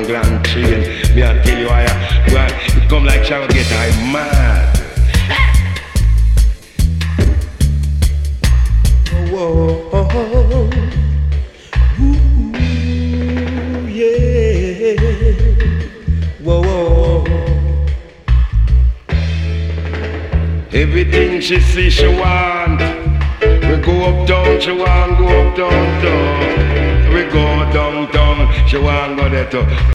Grand train. Me I tell you I, well, it come like Sharon get I mad. Whoa, whoa, Ooh, yeah. Whoa, whoa. Everything she see, she want. We go up down, she want go up down, down. We go downtown, she want go there too.